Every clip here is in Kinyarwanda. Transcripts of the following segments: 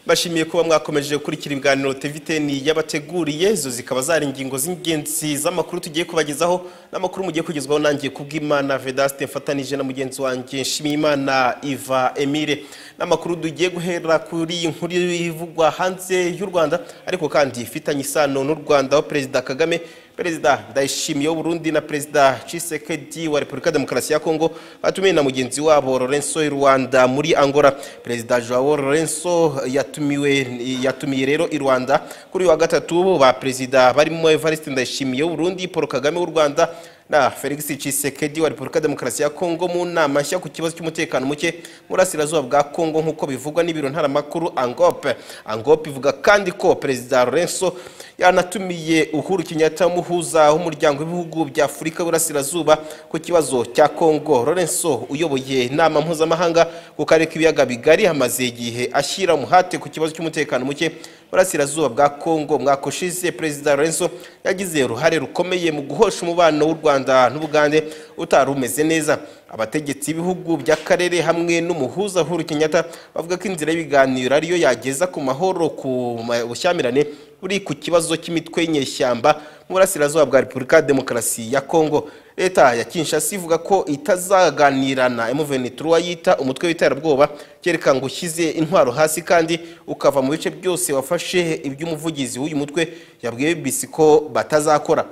bashimiye kuba mwakomeje gukurikira ibiganiro teviteni yabateguriye izo zikaba zari ingingo z'ingenzi z'amakuru tugiye kubagezaho n'amakuru mugiye kugezwaho nangiye kubw'imana vedaste mfatanije na mugenzi wanjye nshimiyimana iva emile n'amakuru tugiye guhera kuri iyi nkuru ivugwa hanze y'u rwanda ariko kandi ifitanye isano n'u rwanda aho perezida kagame perezida ndayishimiye w'uburundi na perezida cisekedi wa repubulika demokarasi ya kongo batumiye na mugenzi wabo lorenso i rwanda muri angola perezida joao lorenso yatumiwe yatumiye rero i rwanda kuri uyu wa gatatu ba perezida barimo evariste ndayishimiye w'uburundi paul kagame w'u rwanda na felix cisekedi wa repubulika demokarasi ya kongo mu nama nshya ku kibazo cy'umutekano muke mu burasirazuba bwa kongo nk'uko bivugwa n'ibiro ntaramakuru angope angope ivuga kandi ko perezida lorenso yanatumiye uhuru kenyatta umuhuza w'umuryango w'ibihugu bya afurika y'uburasirazuba ku kibazo cya kongo lorenso uyoboye inama mpuzamahanga ku karere k'ibiyaga bigari hamaze igihe ashyira umuhate ku kibazo cy'umutekano muke burasirazuba bwa kongo umwaka ushize perezida lorenso yagize uruhare rukomeye mu guhosha umubano w'u rwanda n'ubugande utari umeze neza abategetsi b'ibihugu by'akarere hamwe n'umuhuza huru kenyatta bavuga ko inzira y'ibiganiro ariyo yageza ku mahoro ku bushyamirane buri ku kibazo cy'imitwe y'inyeshyamba mu burasirazuba bwa repubulika ya demokarasi ya kongo leta ya kinshasa ivuga ko itazaganirana emuvenituru yita umutwe w'iterabwoba kereka ngo ushyize intwaro hasi kandi ukava mu bice byose wafashe iby'umuvugizi w'uyu mutwe yabwiye bisi ko batazakora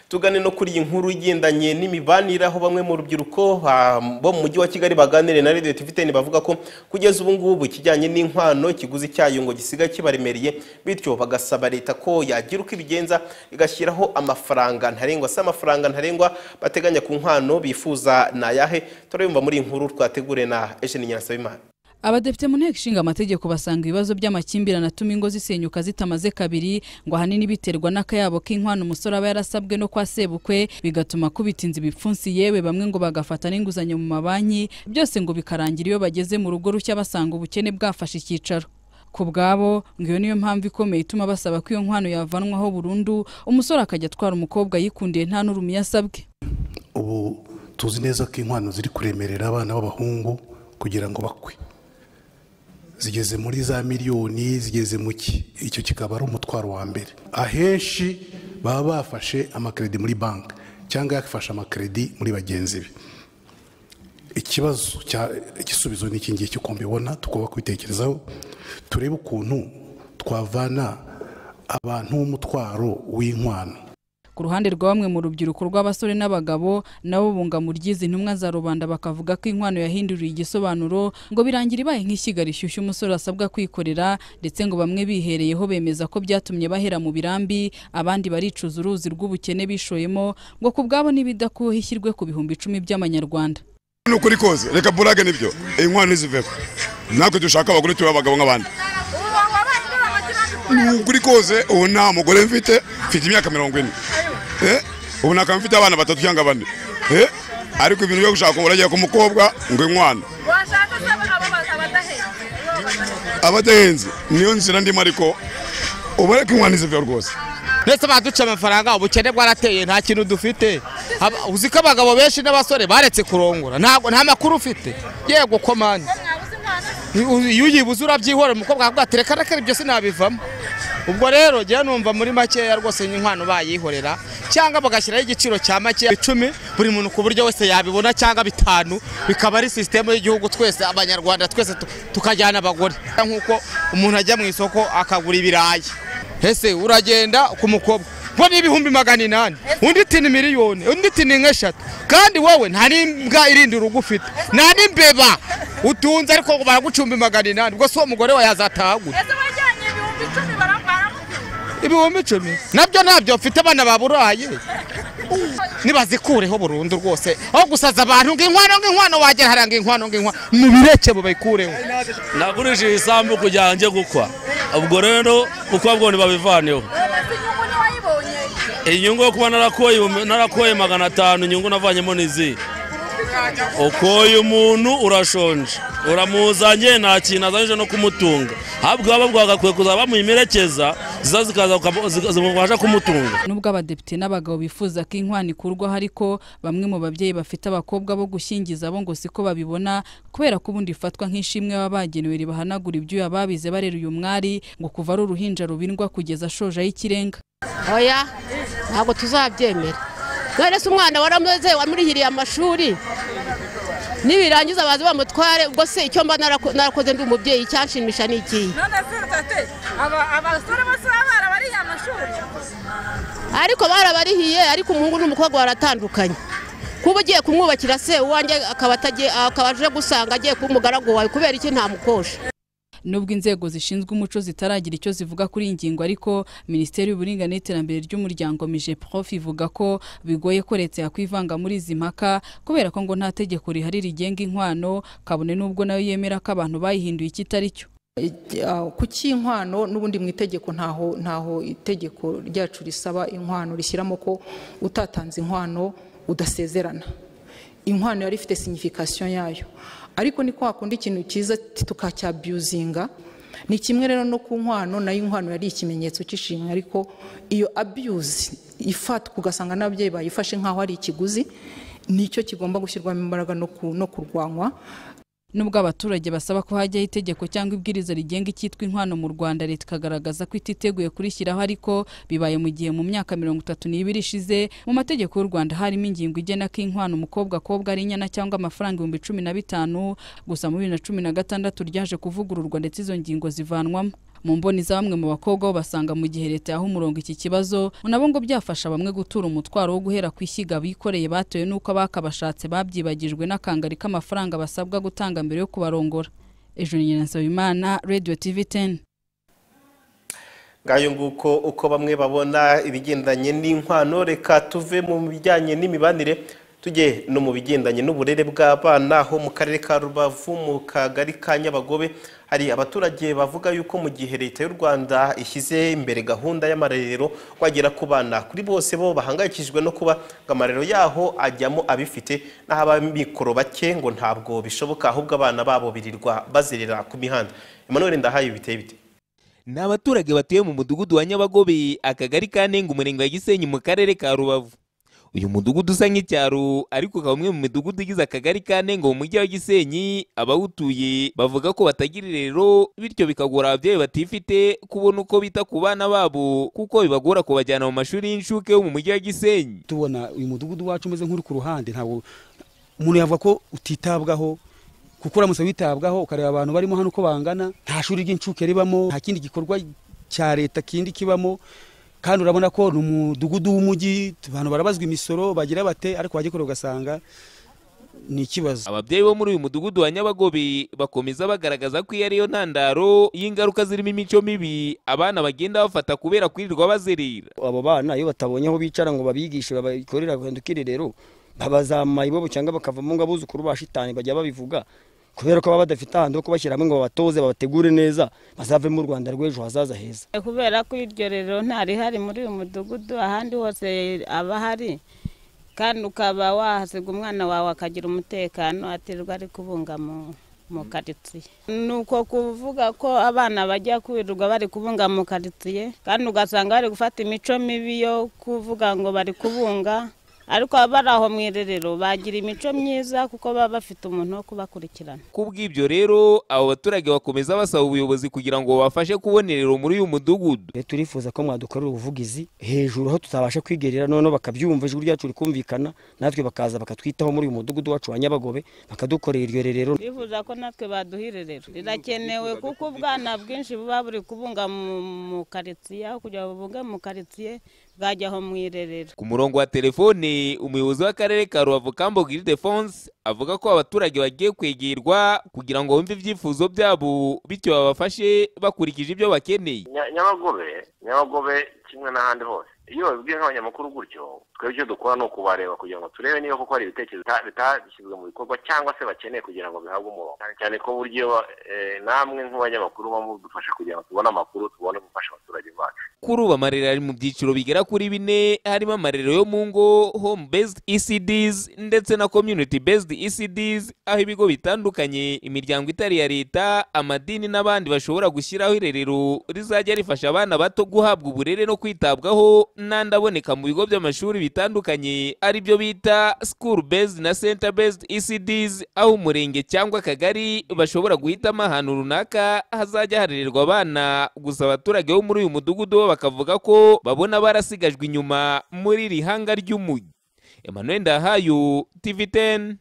tugane no kuri iyi nkuru igendanye n'imibanire aho bamwe mu rubyiruko bo mu mujyi wa kigali baganire na radiyo tiviteni bavuga ko kugeza ubu ngubu ikijyanye n'inkwano ikiguzi cyayo ngo gisigaye kibaremereye bityo bagasaba leta ko yagira uko ibigenza igashyiraho amafaranga ntarengwa se amafaranga ntarengwa bateganya ku nkwano bifuza ni ayahe turabimva muri iyi nkuru twategure na ejeni nyirasabimana abadepite mu nteko ishinga amategeko basanga ibibazo by'amakimbirane atuma ingo zisenyuka zitamaze kabiri ngo ahanini biterwa n'akayabo k'inkwano umusore aba yarasabwe no kwa sebukwe bigatuma kubitinza ibipfunsi yewe bamwe ngo bagafata n'inguzanyo mu mabanki byose ngo bikarangira iyo bageze mu rugo rushya basanga ubukene bwafashe icyicaro ku bwabo ngo iyo niyo mpamvu ikomeye ituma basaba ko iyo nkwano yavanwaho burundu umusore akajya atwara umukobwa yikundiye nta n'urumye asabwe ubu tuzi neza ko inkwano ziri kuremerera abana b'abahungu kugira ngo bakwe zigeze muri za miliyoni zigeze mu ki icyo kikaba ari umutwaro wa mbere ahenshi baba bafashe amakeredi muri banki cyangwa yafashe amakeredi muri bagenzi be ikibazo igisubizo ni iki ngiki uko mbibona tugomba kubitekerezaho turebe ukuntu twavana abantu b'umutwaro w'inkwano ku ruhande rwa bamwe mu rubyiruko rw'abasore n'abagabo nabo bunga mu ry'izi ntumwa za rubanda bakavuga ko inkwano yahinduriye igisobanuro ngo birangira ibaye nk'ishyiga rishyushya umusore asabwa kwikorera ndetse ngo bamwe bihereyeho bemeza ko byatumye bahera mu birambi abandi baricuza uruzi rw'ubukene bishoyemo ngo ku bwabo n'ibidakuweho ishyirwe ku bihumbi icumi by'amanyarwanda ni ukuri kose reka burage nibyo inkwano nizivemo natwe dushaka abagore tube abagabo nk'abandi ni ukuri kose ubu nta mugore mfite mfite imyaka mirongo ine ubu ntabwo mfite abana batatu cyangwa bane ariko ibintu byo gushaka uragiye ku mukobwa ngo inkwano abadahenze niyo nzira ndimo ariko ubona ko inkwano izivuye rwose ndetse baduca amafaranga ubukene bwarateye nta kintu dufite uzi ko abagabo benshi n'abasore baretse kurongora nta makuru ufite yego komani iyo uyibuze urabyihorera umukobwa akavuga ati reka reka ibyo sinabivamo ubwo rero njyewe numva muri makeya rwose n'inkwano bayihorera cyangwa bagashyiraho igiciro cya makeya icumi buri muntu ku buryo wese yabibona cyangwa bitanu bikaba ari sisitemu y'igihugu twese abanyarwanda twese tukajyana abagore nk'uko umuntu ajya mu isoko akagura ibirayi ese uragenda ku mukobwa ngo ni ibihumbi magana inani undi tini miliyoni undi tini nk'eshatu kandi wowe nta n'imbwa irindi urugo ufite nta n'imbeba utunze ariko baragucumba magana inani ubwo si uwo mugore wawe yazatahagura ibihumbi icumi nabyo ntabyo mfite abana ba burayi nibazikureho burundu rwose aho gusaza abantu ngo inkwano nk'inkwano wagera hariya ngo inkwano nk'inkwano mu bireke bubikureho nagurishije isambu kugira ngo njye gukwa ubwo rero uko abwo babivaneho inyungu yo kuba narakoye magana atanu inyungu navanyemo n'izihe ukoye umuntu urashonje uramuzanye nta kintu azanyije no kumutunga ahubwo baba bwagakwiye kuza bamuyimerekeza ziza zikaza ukaba- zika- zimubasha kumutunga nubwo abadepite n'abagabo bifuza ko inkwano ikurwaho ariko bamwe mu babyeyi bafite abakobwa bo gushyingiza bo ngo siko babibona kubera ko ubundi ifatwa nk'ishimwe baba bagenewe ribahanagura ibyuya babize barera uyu mwari ngo kuva ari uruhinja rubindwa kugeza ashoje y'ikirenga oya ntabwo tuzabyemera none se umwana waramuze wamurihiriye amashuri nibirangiza baze bamutware ubwo se icyo mba narako- narakoze ndi umubyeyi icyanshimisha ni ikihe none se tate aba- abasore bose baba barabariye amashuri ariko barabarihiye ariko umuhungu n'umukobwa baratandukanye kuba ugiye kumwubakira se uwanjye akaba atagiye- akaba aje gusanga agiye kuba umugaragu wawe kubera iki ntamukosha nubwo inzego zishinzwe umuco zitaragira icyo zivuga kuri iyi ngingo ariko minisiteri y'uburinganire n'iterambere ry'umuryango mijeprof ivuga ko bigoye ko leta yakwivanga muri izi mpaka kubera ko ngo nta tegeko rihari rigenga inkwano kabone n'ubwo nayo yemera ko abantu bayihinduye icyo itari cyo kuki inkwano n'ubundi mu itegeko ntaho ntaho itegeko ryacu risaba inkwano rishyiramo ko utatanze inkwano udasezerana inkwano yari ifite signification yayo ariko ni kwa kundi ikintu cyiza tukacyabyuzinga ni kimwe rero no ku nkwano nayo inkwano yari ikimenyetso cy'ishimwe ariko iyo abuse ifatwa ugasanga n'ababyeyi bayifashe nk'aho ari ikiguzi nicyo kigomba gushyirwamo imbaraga no ku- no kurwanywa nubwo abaturage basaba ko hajyaho itegeko cyangwa ibwiriza rigenga icyitwa inkwano mu rwanda leta ikagaragaza ko ititeguye kurishyiraho ariko bibaye mu gihe mu myaka mirongo itatu n'ibiri ishize mu mategeko y'u rwanda harimo ingingo igena ko inkwano umukobwa akobwa ari inyana cyangwa amafaranga ibihumbi cumi na bitanu gusa mu bibiri na cumi na gatandatu ryaje kuvugururwa ndetse izo ngingo zivanwamo mu mboni za bamwe mu bakobwa bo basanga mu gihe leta yaha umurongo iki kibazo nabo ngo byafasha bamwe gutura umutwaro wo guhera ku ishyiga bikoreye batewe n'uko abakabashatse babyibagijwe n'akangari k'amafaranga basabwa gutanga mbere yo kubarongora ejo nyina nsabimana radio tv 10 ngayo nguko uko bamwe babona ibigendanye n'inkwano reka tuve mu bijyanye n'imibanire tujye no mu bigendanye n'uburere bw'abana aho mu karere ka rubavu mu kagari ka nyabagobe hari abaturage bavuga yuko mu gihe leta y'u rwanda ishyize imbere gahunda y'amarerero wagera ku bana kuri bose bo bahangayikishijwe no kuba ngo amarero yaho ajyamo abifite n'aho abamikoro bake ngo ntabwo bishoboka ahubwo abana babo birirwa bazerera ku mihanda emmanuel ndahaye biteye bite Ni abaturage batuye mu mudugudu wa Nyabagobe, akagari ka Ntenga, umurenge wa Gisenyi mu karere ka Rubavu. Uyu mudugudu usa nk'icyaro ariko ukaba umwe mu midugudu igize akagari ka Ntenga mu mujyi wa Gisenyi, abawutuye bavuga ko batagira irero bityo bikagora ababyeyi batifite kubona uko bita ku bana babo kuko bibagora kubajyana mu mashuri y'inshuke yo mu mujyi wa Gisenyi. tubona uyu mudugudu wacu umeze nk'uri ku ruhande ntabwo umuntu yavuga ko utitabwaho kuko uramutse witabwaho ukareba abantu barimo hano uko bangana nta shuri ry'incuke ribamo nta kindi gikorwa cya leta kindi kibamo kandi urabona ko ni umudugudu w'umujyi abantu barabazwa imisoro bagira bate ariko wagikora ugasanga ni ikibazo Ababyeyi bo muri uyu mudugudu wa Nyabagobe bakomeza bagaragaza ko iyo ariyo ntandaro y'ingaruka zirimo imico mibi abana bagenda bafata kubera kwirirwa bazerera. abo bana iyo batabonye aho bicara ngo babigishe babakorera agahinda ukirerero babazama ibobo cyangwa bakavamo ngo abuzukuru ba shitani bajya babivuga kubera ko baba badafite ahantu ho kubashyiramo ngo babatoze babategure neza bazavemo u rwanda rw'ejo hazaza heza kubera ko iryo rero ntarihari muri uyu mudugudu ahandi hose aba ahari kandi ukaba wahasiga umwana wawe akagira umutekano atirwa ari kubunga mu mu karitsiye ni uko kuvuga ko abana bajya kwirirwa bari kubunga mu karitsiye kandi ugasanga bari gufata imico mibi yo kuvuga ngo bari kubunga ariko abari aho mu irerero bagira imico myiza kuko baba bafite umuntu wo kubakurikirana Kubw'ibyo rero abo baturage bakomeza basaba ubuyobozi kugira ngo babafashe kubonerero muri uyu mudugudu. rero turifuza ko mwadukorera ubuvugizi hejuru aho tutabasha kwigerera noneho bakabyumva ijwi ryacu rikumvikana natwe bakaza bakatwitaho muri uyu mudugudu wacu wa nyabagobe bakadukorera iryo rerero bifuza ko natwe baduhirerera rirakenewe kuko ubwana bwinshi buba buri kubunga mu- mu karitsiye aho kugira ngo bubunge mu karitsiye bwajya aho mu irerero Ku murongo wa telefone umuyobozi w'akarere ka Rubavu Kambo Ildefonse avuga ko abaturage bagiye kwegerwa kugira ngo bumve ibyifuzo byabo bityo babafashe bakurikije ibyo bakeneye. Nya- nyabagobe nyabagobe kimwe n'ahandi hose iyo babibwiye nk'abanyamakuru gutyo twebwe icyo dukora ni ukubareba kugira ngo turebe niba koko hari ibitekerezo bita- bitashyizwe mu bikorwa cyangwa se bakeneye kugira ngo bihabwe umurongo cyane cyane ko buryo eh, namwe nk'abanyamakuru muba mudufasha kugira ngo tubone amakuru tubone gufasha abaturage bacu kuri ubu amarerero ari mu byiciro bigera kuri bine harimo amarerero yo mu ngo home based ecds ndetse na community based ecds aho ibigo bitandukanye imiryango itari iya leta amadini n'abandi bashobora gushyiraho irerero rizajya rifasha abana bato guhabwa uburere no kwitabwaho n'andi aboneka mu bigo by'amashuri bitandukanye ari byo bita school based na center based ecds aho umurenge cyangwa akagari bashobora guhitamo ahantu runaka hazajya harererwa abana gusa abaturage bo muri uyu mudugudu bo bakavuga ko babona barasigajwe inyuma muri iri hanga ry'umujyi emmanuel ndahayo tv 10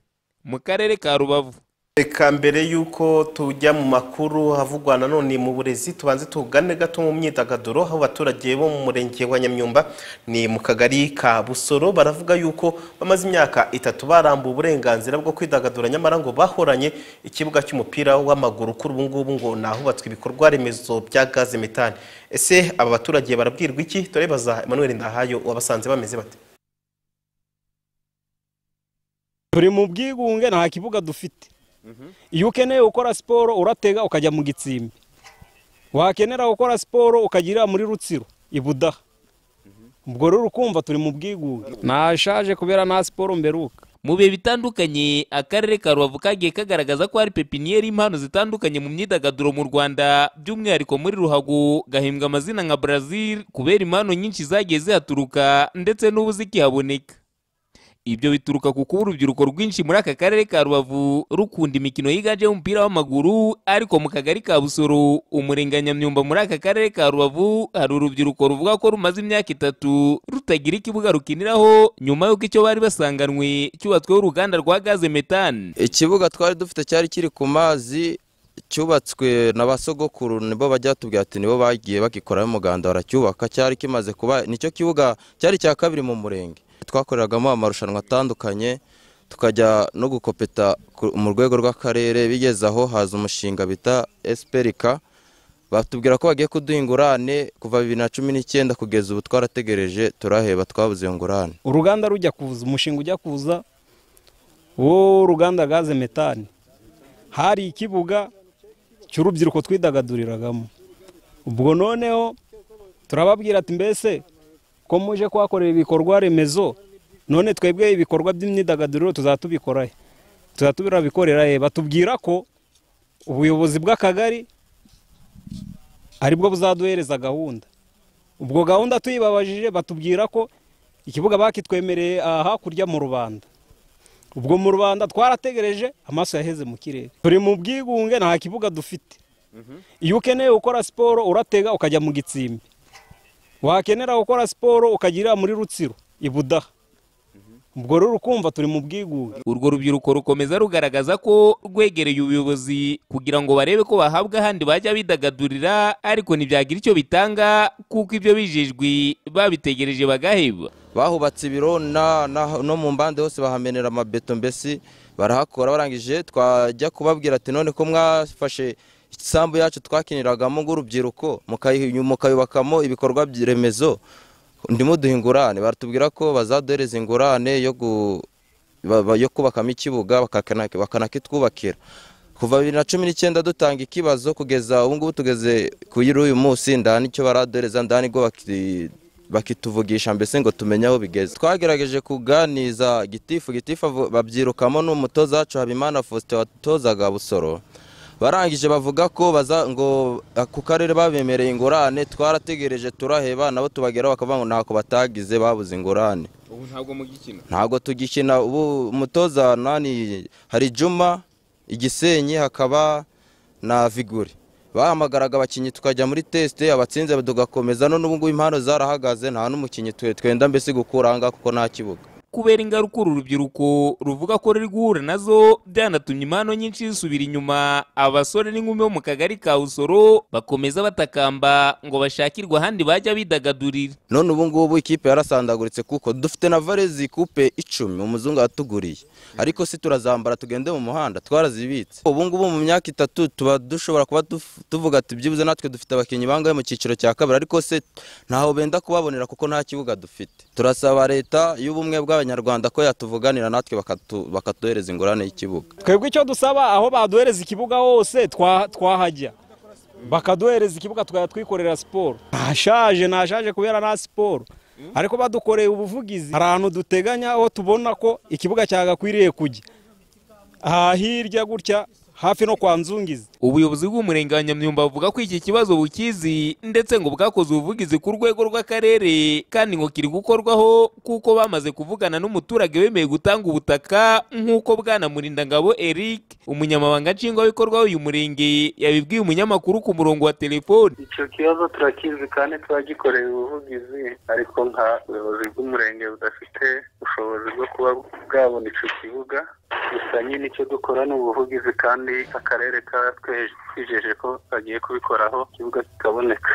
mu karere ka rubavu reka mbere y'uko tujya mu makuru havugwa nanone mu burezi tubanze tugane gato mu myidagaduro aho abaturage bo mu murenge wa nyamyumba ni mu kagari ka busoro baravuga yuko bamaze imyaka itatu barambuye uburenganzira bwo kwidagadura nyamara ngo bahoranye ikibuga cy'umupira w'amaguru kuri ubu ngubu ngo nahubatswe ibikorwa remezo bya gaze metani ese aba baturage barabwirwa iki dore baza emmanuel ndahayo wabasanze bameze bate turi mu bwigunge nta kibuga dufite iyo ukeneye gukora siporo uratega ukajya mu gitsimbi wakenera gukora siporo ukagira muri rutsiro i budaha ubwo rero ukumva turi mu bwigunge nashaje kubera nta siporo mberuka mu bihe bitandukanye akarere ka rubavu kagiye kagaragaza ko hari pepiniyeri impano zitandukanye mu myidagaduro mu rwanda by'umwihariko muri ruhago gahembwa amazina nka brazil kubera impano nyinshi zagiye zihaturuka ndetse n'ubu zikihaboneka ibyo bituruka ku kuba urubyiruko rwinshi muri aka karere ka rubavu rukunda imikino yiganjemo umupira w'amaguru ariko mu kagari ka busoro umurenge wa nyamyumba muri aka karere ka rubavu hari urubyiruko ruvuga ko rumaze imyaka itatu rutagira ikibuga rukiniraho nyuma y'uko icyo bari basanganwe cyubatsweho uruganda rwa gaze metani ikibuga twari dufite cyari kiri ku mazi cyubatswe na ba sogokuru nibo bajya batubwira ati nibo bagiye bagikoramo umuganda baracyubaka cyari kimaze kuba nicyo kibuga cyari icya kabiri mu murenge twakoreragamo amarushanwa atandukanye tukajya no gukopeta ku- mu rwego rw'akarere bigeze aho haza umushinga bita esiperika batubwira ko bagiye kuduha ingurane kuva bibiri na cumi n'icyenda kugeza ubu twarategereje turaheba twabuze iyo ngurane uruganda rujya kuza umushinga ujya kuza wo ruganda gaze metani hari ikibuga cy'urubyiruko twidagaduriragamo ubwo noneho turababwira ati mbese ko muje kuhakorera ibikorwa remezo none twebwe ibikorwa by'imyidagaduro tuzatubikora he? tuzatubikorera he batubwira ko ubuyobozi bw'akagari ari bwo buzaduhereza gahunda ubwo gahunda tuyibabajije batubwira ko ikibuga bakitwemereye aha hakurya mu rubanda ubwo mu rubanda twarategereje amaso yaheze mu kirere turi mu bwigunge nta kibuga dufite iyo ukeneye gukora siporo uratega ukajya mu gitsimbi wakenera gukora siporo ukagira muri rutsiro i budaha ubwo rero ukumva turi mu bwigunge urwo rubyiruko rukomeza rugaragaza ko rwegereye ubuyobozi kugira ngo barebe ko bahabwa ahandi bajya bidagadurira ariko ntibyagira icyo bitanga kuko ibyo bijejwe babitegereje bagaheba bahubatse ibiro na- na- no mu mbande hose bahamenera amabeto mbese barahakora barangije twajya kubabwira ati none ko mwafashe isambu yacu twakiniragamo ng'urubyiruko mukayi- mukayubakamo ibikorwa by- remezo ndimo duha ingurane baratubwira ko bazaduhereza ingurane yo gu- ba- ba- yo kubakamo ikibuga bakakana- bakanakitwubakira kuva bibiri na cumi n'icyenda dutanga ikibazo kugeza ubu ngubu tugeze kuri uyu munsi ndani icyo baraduhereza ndani bwo baki- bakituvugisha mbese ngo tumenye aho bigeze twagerageje kuganiza gitifu gitifu avu- babyirukamo n'umutoza wacu habimana faustin watozaga busoro barangije bavuga ko baza ngo ah, ku karere babemereye ingurane twarategereje turaheba nabo tubageraho bakavuga ngo ntako batagize babuze ingurane ubu ntabwo mugikina ntabwo tugikina ubu umutoza nani hari juma igisenyi hakaba na viguri bahamagaraga abakinnyi tukajya muri tesite abatsinze tugakomeza none ubu ngubu impano zarahagaze nta n'umukinnyi twe twenda mbese gukura aha ngaha kuko nta kibuga kubera ingaruka uru rubyiruko ruvuga ko ruri guhura nazo byanatumye impano nyinshi zisubira inyuma abasore n'inkumi bo mu kagari ka busoro bakomeza batakamba ngo bashakirwe ahandi bajya bidagadurira none ubu ngubu ikipe yarasandaguritse kuko dufite na varezi kupe icumi umuzungu yatuguriye ariko si turazambara tugende mu muhanda twarazibitse ubu ngubu mu myaka itatu tuba dushobora kuba duf- tuvuga ati byibuze natwe dufite abakinnyi bangahe mu cyiciro cya kabiri ariko se ntaho benda kubabonera kuko nta kibuga dufite turasaba leta y'ubumwe bw'abanyarwanda ko yatuvuganira natwe bakatu- bakatuhereza ingurane y'ikibuga twebwe icyo dusaba aho baduhereza ikibuga hose twa- twahajya bakaduhereza ikibuga tukajya twikorera siporo ntashaje ntashaje kubera nta siporo ariko badukoreye ubuvugizi hari ahantu duteganya aho tubona ko ikibuga cyagakwiriye kujya aha hirya gutya hafi no kwa nzungizi ubuyobozi bw'umurenge wa nyamyumba buvuga ko iki kibazo bukizi ndetse ngo bwakoze ubuvugizi ku rwego rw'akarere kandi ngo kiri gukorwaho kuko bamaze kuvugana n'umuturage wemeye gutanga ubutaka nk'uko bwana murindangabo eric umunyamabanga nshingwabikorwa w'uyu murenge yabibwiye umunyamakuru ku murongo wa telefoni icyo kibazo turakizi kandi turagikoreye ubuvugizi ariko nka ubuyobozi bw'umurenge budafite ubushobozi bwo kuba bwabona icyo kibuga gusa nyine icyo dukora ni ubuvugizi kandi akarere katwijeje ko kagiye kubikoraho ikibuga kikaboneka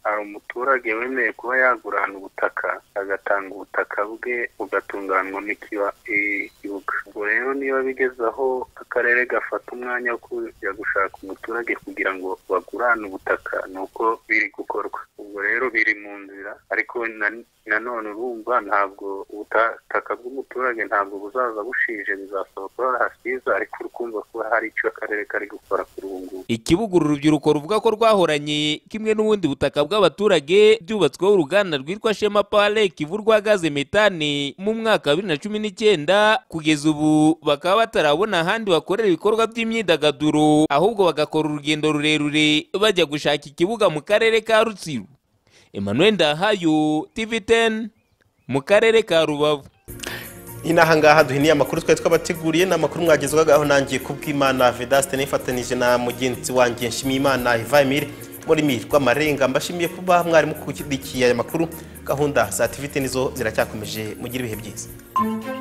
hari umuturage wemeye kuba yagura ahantu ubutaka agatanga ubutaka bwe bugatunganywa n'ikiba ikibuga ubwo rero niba bigeze aho akarere gafata umwanya wo kujya gushaka umuturage kugira ngo bagurane ubutaka ni uko biri gukorwa ubwo rero biri mu nzira ariko na- nanone urumva ntabwo ubutaka bw'umuturage ntabwo buzaza bushije bizasaba ko hasiza ariko urukumva ko hari icyo akarere kari gukora kuri ubu ngubu ikibuga uru rubyiruko ruvuga ko rwahoranye kimwe n'ubundi butaka bw'abaturage byubatsweho uruganda rwitwa shema pale kivurwa gaze metane mu mwaka wa bibiri na cumi n'icyenda kugeza ubu bakaba batarabona ahandi bakorera ibikorwa by'imyidagaduro ahubwo bagakora urugendo rurerure bajya gushaka ikibuga mu karere ka rutsiro emmanuel ndahayo tv 10 mu karere ka rubavu inaha ngaha duhiniye amakuru twari twabateguriye ni amakuru mwagezwagaho nangiye kubw'imana vedaste nifatanyije na mugenzi wanjye nshimiyimana ivayimire muri rw'amarenga mbashimiye kuba mwarimu kudukiye aya makuru gahunda za tivite nizo ziracyakomeje mugire ibihe byiza Thank you.